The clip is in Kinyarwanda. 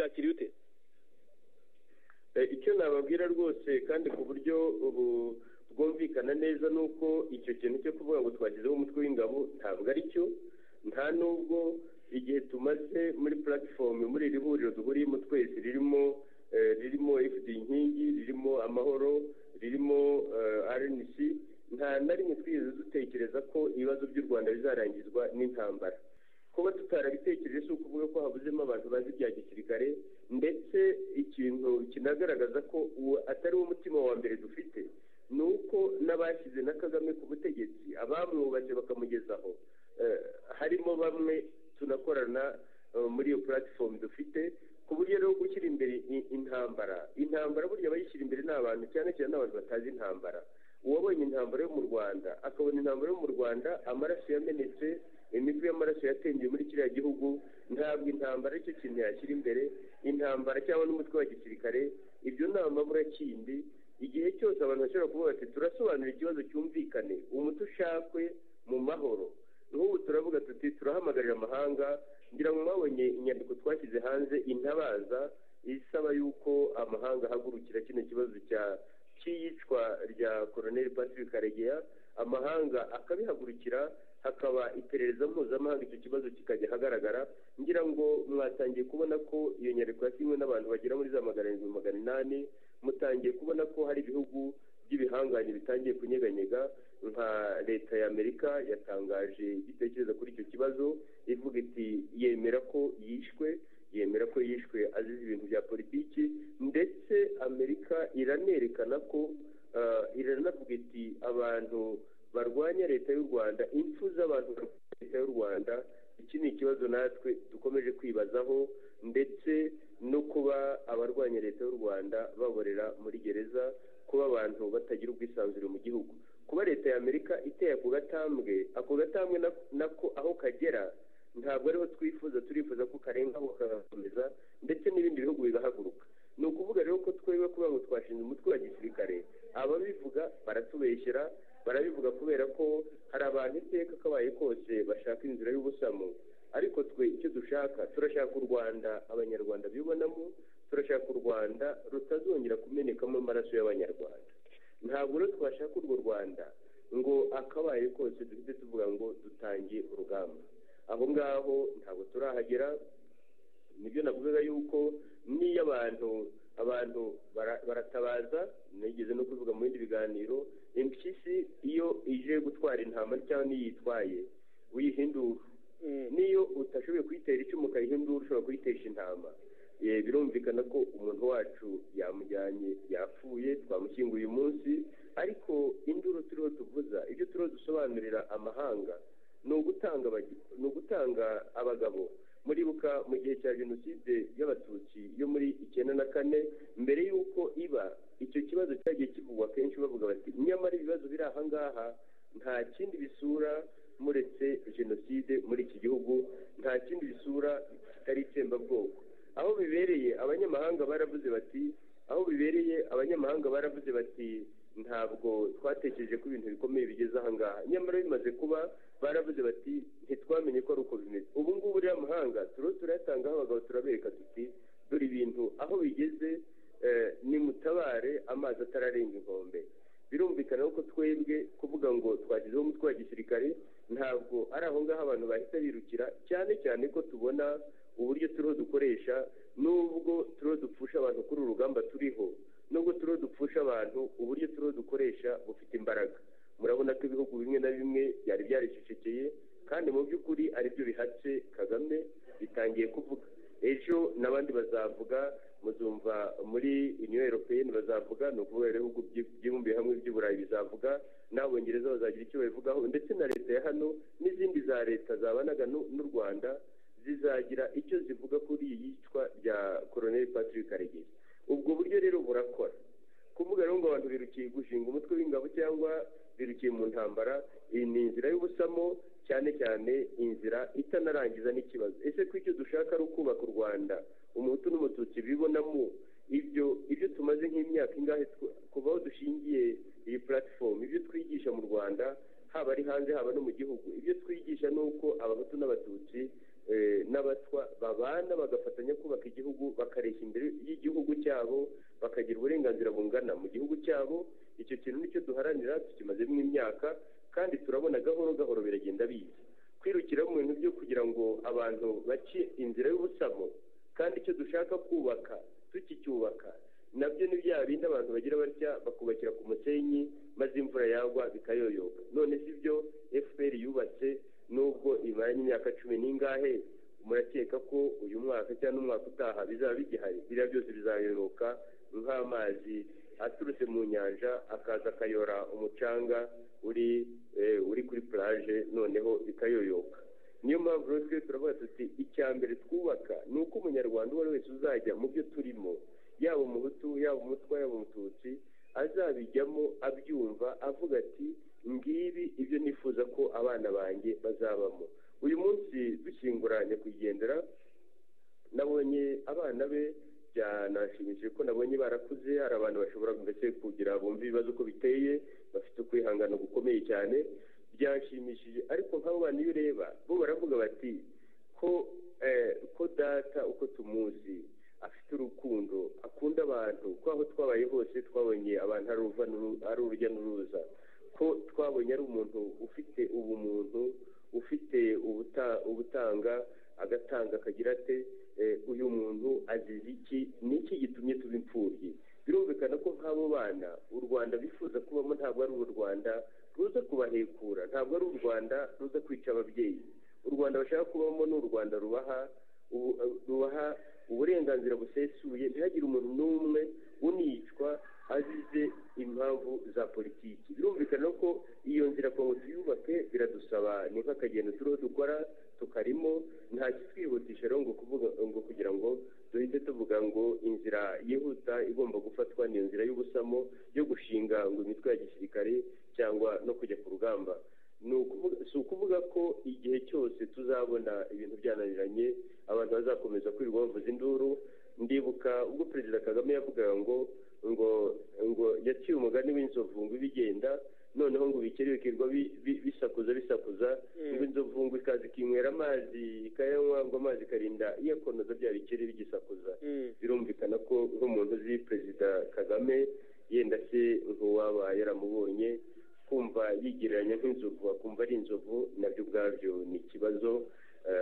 wakira ute icyo nababwira rwose kandi ku buryo ubu bwumvikana neza ni uko icyo kintu cyo kuvuga ngo twashyizeho umutwe w'ingabo ntabwo ari cyo nta nubwo igihe tumaze muri puratifomu muri iri huriro duhuriyemo twese ririmo ririmo efudi inkingi ririmo amahoro ririmo rnc nta na rimwe twigeze dutekereza ko ibibazo by'u rwanda bizarangizwa n'intambara kuba tutarabitekereje si ukuvuga ko habuzemo abantu bazi ibya gisirikare ndetse ikintu kinagaragaza ko uwo atari wo mutima wa mbere dufite ni uko n'abashyize na kagame ku butegetsi abamwubatse bakamugezaho harimo bamwe tunakorana muri iyo puratifomu dufite ku buryo rero gushyira imbere intambara intambara burya abayishyira imbere ni abantu cyane cyane n'abantu batazi intambara uwabonye intambara yo mu rwanda akabona intambara yo mu rwanda amaraso yamenetse imitwe y'amaraso yatembye muri kiriya gihugu ntabwo intambara aricyo kintu yashyira imbere intambara cyangwa n'umutwe wa gisirikare ibyo ni amabura kindi igihe cyose abantu bashobora kuvuga bati turasobanura ikibazo cyumvikane umuti ushakwe mu mahoro nk'ubu turavuga tuti turahamagarira amahanga ngira ngo mwabonye inyandiko twashyize hanze intabaza isaba y'uko amahanga ahagurukira kino kibazo cya cy'iyicwa rya koroneli patrick karegeya amahanga akabihagurukira hakaba iperereza mpuzamahanga icyo kibazo kikajya ahagaragara ngira ngo mwatangiye kubona ko iyo nyandiko yasinywe n'abantu bagera muri za magana arindwi magana inani mutangiye kubona ko hari ibihugu by'ibihangange bitangiye kunyeganyega nka leta y'amerika yatangaje igitekerezo kuri icyo kibazo ivuga iti yemera ko yishwe yemera ko yishwe azize ibintu bya politiki ndetse amerika iranerekana ko iranavuga iti abantu barwanya leta y'u rwanda impfu z'abantu barwanya leta y'u rwanda iki ni ikibazo natwe dukomeje kwibazaho ndetse no kuba abarwanya leta y'u rwanda baborera muri gereza kuba abantu batagira ubwisanzure mu gihugu kuba leta y'amerika iteye ako gatambwe ako gatambwe nako aho kagera ntabwo ariho twifuza turifuza ko karengaho kagakomeza ndetse n'ibindi bihugu bigahaguruka ni ukuvuga rero ko twebwe kuba ngo twashinze umutwe wa gisirikare ababivuga baratubeshyera barabivuga kubera ko hari abantu iteka kabaye kose bashaka inzira y'ubusamo ariko twe icyo dushaka turashaka u rwanda abanyarwanda bibonamo turashaka u rwanda rutazongera kumenekamo amaraso y'abanyarwanda ntabwo rero twashaka urwo rwanda ngo akabaye kose duhite tuvuga ngo dutange urugamba aho ngaho ntabwo turahagera nibyo navugaga yuko niyo abantu abantu baratabaza nigeze no kuvuga mu bindi biganiro impyisi iyo ije gutwara intama cyangwa niyo uyitwaye uyihindura niyo utashoboye kuyitera icyuma ukayihindura ushobora kuyitesha intama birumvikana ko umuntu wacu yamujyanye yapfuye twamushyinguye uyu munsi ariko induru turiho tuvuza ibyo turiho dusobanurira amahanga ni ugutanga abagabo muribuka mu gihe cya jenoside y'abatutsi yo muri icyenda na kane mbere y'uko iba icyo kibazo cyagiye kivugwa kenshi bavuga bati nyamara ibibazo biri aha ngaha nta kindi bisura muretse jenoside muri iki gihugu nta kindi bisura kitari itsembabwoko aho bibereye abanyamahanga baravuze bati aho bibereye abanyamahanga baravuze bati ntabwo twatekereje ko ibintu bikomeye bigeze aha ngaha nyamara bimaze kuba baravuze bati ntitwamenye ko ari uko bimeze ubu ngubu rero amahanga turiho turayatangaho abagabo turabereka tuti dore ibintu aho bigeze nimutabare amazi atararenga inkombe birumvikana ko twebwe kuvuga ngo twashyizeho umutwe wa gisirikare ntabwo ari aho ngaho abantu bahita birukira cyane cyane ko tubona uburyo turiho dukoresha n'ubwo turiho dupfusha abantu kuri uru rugamba turiho nubwo turiho dupfusha abantu uburyo turiho dukoresha bufite imbaraga murabona ko ibihugu bimwe na bimwe byari byaricecekeye kandi mu by'ukuri aribyo bihatse kagame bitangiye kuvuga ejo n'abandi bazavuga muzumva muri uniyo europeyeni bazavuga ni ukuvuga ibihugu byibumbiye hamwe by'uburayi bizavuga n'abongereza bazagira icyo babivugaho ndetse na leta ya hano n'izindi za leta zabanaga n'u rwanda zizagira icyo zivuga kuri iyi yicwa rya koroneli patrick karegeya ubwo buryo rero burakora kuvuga rero ngo abantu birukiye gushinga umutwe w'ingabo cyangwa birukiye mu ntambara iyi ni inzira y'ubusamo cyane cyane inzira itanarangiza n'ikibazo ese ko icyo dushaka ari ukubaka u rwanda umuhutu n'umututsi bibonamo ibyo ibyo tumaze nk'imyaka ingahe kuva aho dushingiye iyi puratifomu ibyo twigisha mu rwanda haba ari hanze haba no mu gihugu ibyo twigisha ni uko abahutu n'abatutsi n'abatwa babana umuhanda bagafatanya kubaka igihugu bakareshya imbere y'igihugu cyabo bakagira uburenganzira bungana mu gihugu cyabo icyo kintu nicyo duharanira tukimazemo imyaka kandi turabona gahoro gahoro biragenda biza kwirukira mu bintu byo kugira ngo abantu bace inzira y'ubusamo kandi icyo dushaka kubaka tukicyubaka nabyo ni bya bindi abantu bagira batya bakubakira ku musenyi maze imvura yagwa bikayoyoka none si byo fpr yubatse nubwo imaranye imyaka cumi n'ingahe murakeka ko uyu mwaka cyangwa umwaka utaha bizaba bigihari biriya byose bizayoyoka nk'amazi aturutse mu nyanja akaza akayora umucanga uri uri kuri puraje noneho bikayoyoka niyo mpamvu rero twe turavuga tuti icya mbere twubaka ni uko umunyarwanda uwo ari wese uzajya mu byo turimo yaba umuhutu yaba umutwa yaba umututsi azabijyamo abyumva avuga ati ngibi ibyo nifuza ko abana banjye bazabamo uyu munsi dushyingura nyakwigendera nabonye abana be byanashimishije ko nabonye barakuze hari abantu bashobora ndetse kugira bumve ibibazo uko biteye bafite ukwihangana gukomeye cyane byashimishije ariko nk'abo bantu iyo ureba bo baravuga bati ko ko data uko tumuzi afite urukundo akunda abantu ko aho twabaye hose twabonye abantu ari urujya n'uruza ko twabonye ari umuntu ufite ubumuntu ufite ubutanga agatanga akagira ate uyu muntu azize iki ni iki gitumye tuba imfubyi birumvikana ko nk'abo bana u rwanda bifuza kubamo ntabwo ari u rwanda ruza kubahekura ntabwo ari u rwanda ruza kwica ababyeyi u rwanda bashaka kubamo ni u rwanda rubaha rubaha uburenganzira busesuye ntihagire umuntu n'umwe unicwa azize impamvu za politiki birumvikana ko iyo nzira ngo tuyubake biradusaba ni nk'akagendo turiho dukora tukarimo nta kitwihutisha rero ngo kugira ngo duhite tuvuga ngo inzira yihuta igomba gufatwa ni inzira y'ubusamo yo gushinga ngo imitwe ya gisirikare cyangwa no kujya ku rugamba si ukuvuga ko igihe cyose tuzabona ibintu byananiranye abantu bazakomeza kwirirwa bavuza induru ndibuka ubwo perezida kagame yavugaga ngo ngo ngo yaciye umugani w'inzovu ngo ibigenda noneho ngo ubikere bikirwa bisakuza bisakuza ngo inzovu ngo ikaza ikinywera amazi ikayanywa ngo amazi ikarinda iyakonoza bya bikeri bigisakuza birumvikana ko nk'umuntu uzi perezida kagame yenda se nk'uwaba yaramubonye kumva yigereranya nk'inzovu akumva ari inzovu nabyo ubwabyo ni ikibazo